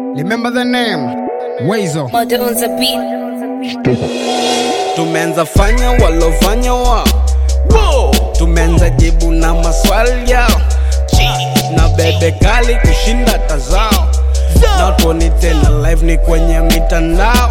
Remember the name Wezo. Mother on the beat. tumeanza fanya walofanya wao Wow. tumeanza jibu na maswali yao na bebe kali kushinda tazao na tuoni tena live ni kwenye mitandao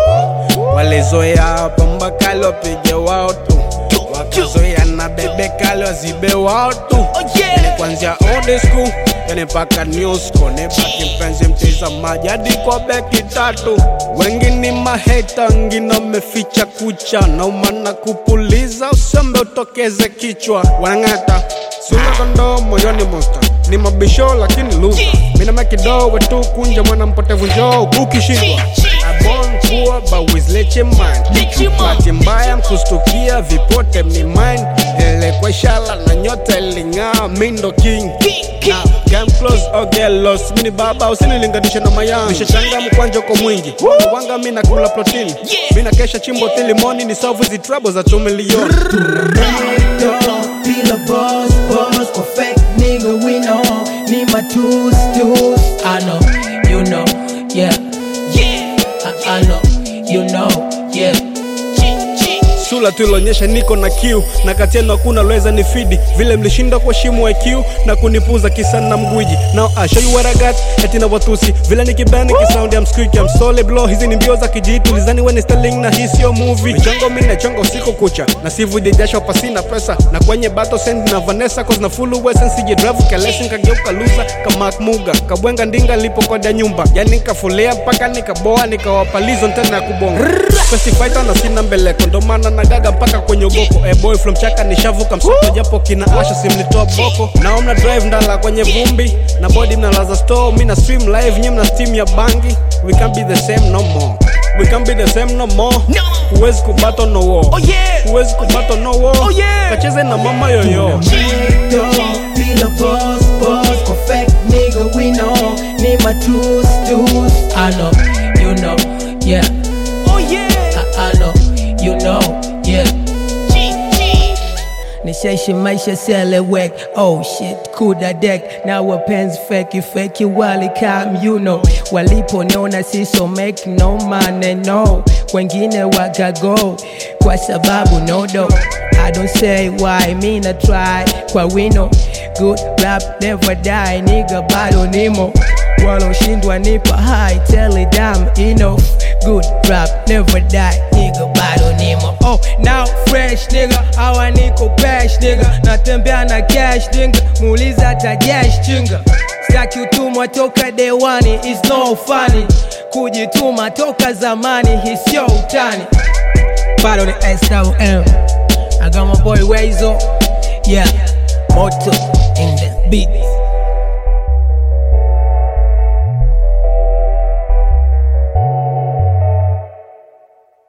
walizoea pamba kali wapige wao tu wakazoea na bebe kali wazibe wao tu ni kwanzia old school yani mpaka new school ni baki mpenzi mtizamaji hadi kwa beki tatu wengi ni maheta wengine wameficha kucha na umana kupuliza usembe utokeze kichwa wanang'ata sura kondoo moyoni monster ni mabisho lakini lusa minama kidogo tu kunja mwana mpotevu njoo ukishindwa abon kuwa bawizleche mind bahati mbaya mkustukia vipote mni mind elekwa shala na nyota iling'aa mindo king Now, Come close or get lost mini baba usinilinganishe na mayang nishachanga mkwanja kwa mwingi wanga mi nakula protini mi nakesha chimbo tilimoni ni solve hizi trouble za two milioni Dog, feel a buzz, buzz, perfect nigga, we know. Need my tools, tools. I know, you know, yeah, yeah. I, I know, you know, yeah. sula tulionyesha niko na kiu na kati yenu hakuna lweza ni fidi vile mlishinda kwa shimo IQ na kunipuza kisa na mgwiji now I show you what I got eti na watusi vile nikibani kisound ya msqueak I'm solid blow hizi ni mbio za kijitu lizani when sterling na hii sio movie michongo mimi nachonga usiku kucha na sivuje jasho pasina pesa na kwenye battle send na Vanessa cause na full wesen sije drive kalesi kageuka loser kama Muga kabwenga ndinga lipo koda nyumba yani nikafulia mpaka nikaboa nikawapalizo tena ya kubonga Festi fighter na sina mbeleko ndo maana nagaga mpaka kwenye ugoko eh boy from chaka nishavuka msoto japo kina asha simlitoa boko na mna drive ndala kwenye vumbi na body mnalaza store mi na stream live nyem na steam ya bangi we can't be the same no more we can't be the same no more No. huwezi kubato no war Oh yeah. huwezi kubato no war Oh yeah. kacheze na mama yoyo Dog, feel a buzz, buzz, perfect nigga, we know. Need my tools, tools. I know, you know, yeah. Oh yeah. I, I know, you know, yeah. Nishaishi maisha selewek oh shit kuda deck na wapenzi feki feki walikam you know waliponona siso make no money no wengine wakago kwa sababu no do I don't say why me na try kwa wino good rap never die nigga bado nimo waloshindwa nipa high tell it damn enough good rap never die nigga bado nimo oh now fresh nigga awa niko bash nigga natembea na cash nigga muuliza tajash chinga staki utumwa toka dewani is no funny kujituma toka zamani hisio utani bado ni SWM I got my boy Wezo yeah moto in the beat